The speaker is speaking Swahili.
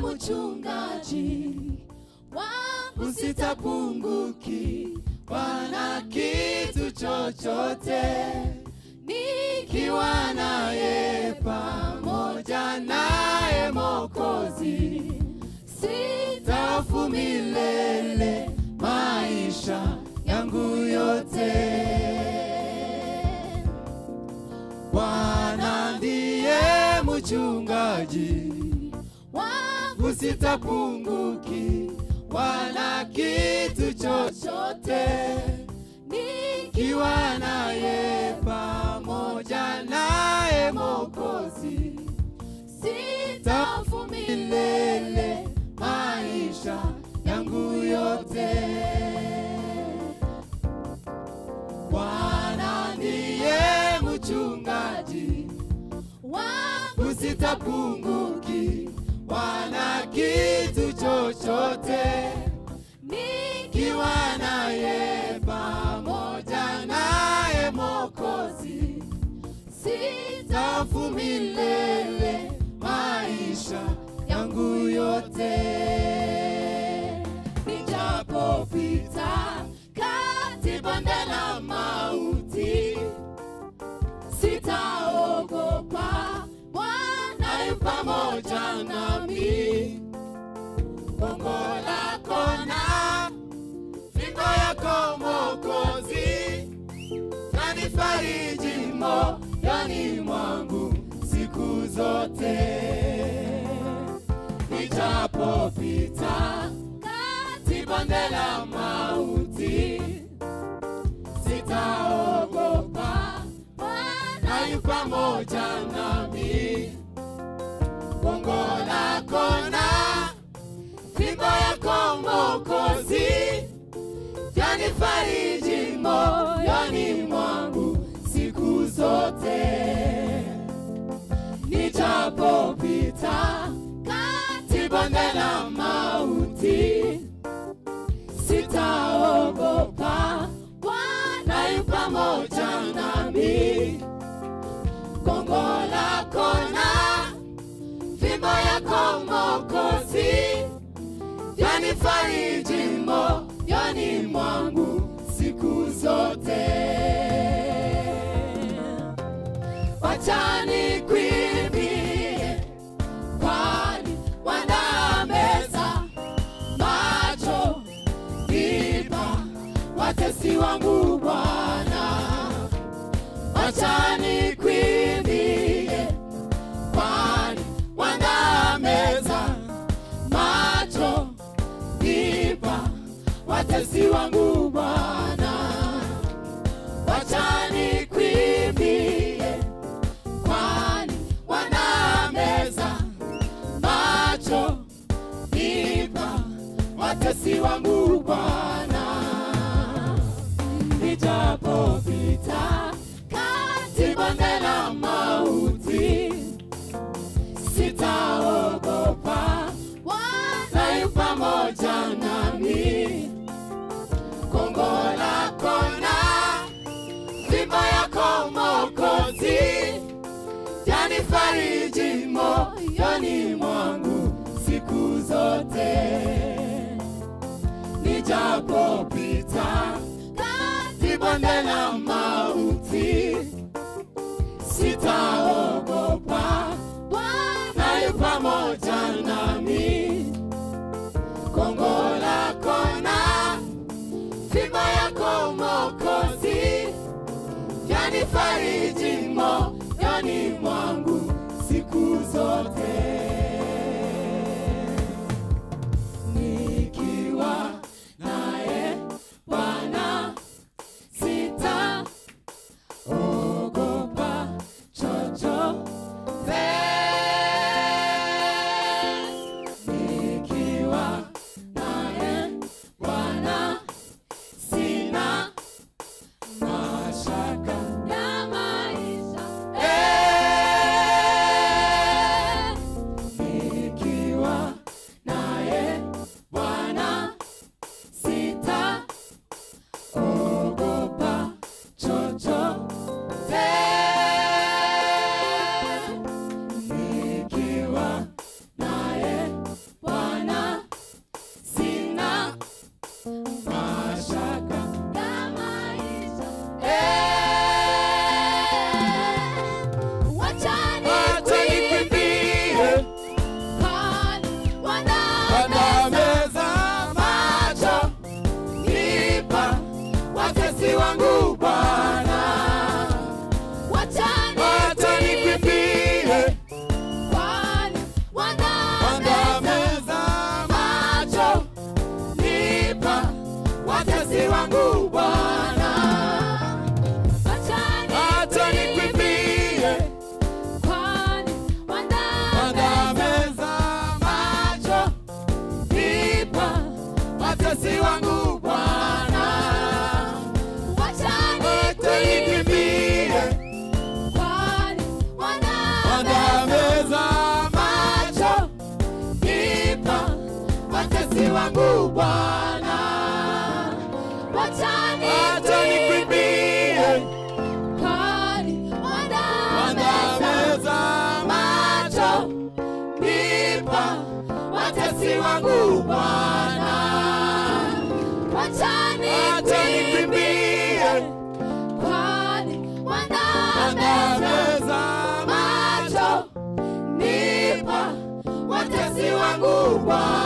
mchungaji wangu sitapungukiwa na kitu chochote nikiwa naye pamoja naye Mokozi tafu milele maisha yangu yote. Bwana ndiye mchungaji wangu, sitapungukiwa na kitu chochote nikiwa naye pamoja naye Mokozi tafu milele maisha yangu yote. Bwana ndiye mchungaji wangu, sitapungukiwa na kitu chochote nikiwa naye pamoja naye Mokozi tafu milele maisha yangu yote. Nijapopita kati bonde la mauti, sitaogopa, Bwana yu pamoja nami. Gongo lako na fimbo yako Mwokozi yanifariji moyoni mwangu siku zote. Nijapopita kati bonde la mauti, sitaogopa, Bwana yu pamoja nami. Gongo lako na fimbo yako Mwokozi yanifariji moyoni mwangu siku zote. Nijapopita kati bonde la mauti, sitaogopa, Bwana yu pamoja nami. Gongo lako na fimbo yako Mwokozi yanifariji moyoni mwangu siku zote. Wacha nikwimbie, kwani wandaa meza macho ipa watesi wangu Bwana. Wacha nikwimbie, kwani wandaa meza macho ipa watesi wangu Bwana. Wacha nikwimbie, kwani wanameza macho ipa watesi wangu Bwana. Nijapopita kati bonde la mauti, sitaogopa, Bwana yu pamoja nami. Gongo lako na fimbo yako Mwokozi yanifariji moyoni mwangu siku zote. Nijapopita kati bonde la mauti, sitaogopa, Bwana yu pamoja nami. Gongo lako na fimbo yako Mwokozi yanifariji moyoni mwangu siku zote. Nikiwa naye Bwana sitaogopa chochote. Nikiwa naye Bwana sina mashaka ya wangu Bwana, Wacha acha nikwimbie kali Wandameza macho nipa watesi wangu Bwana, Wacha acha nikwimbie kwani Wandameza macho nipa watesi wangu Bwana.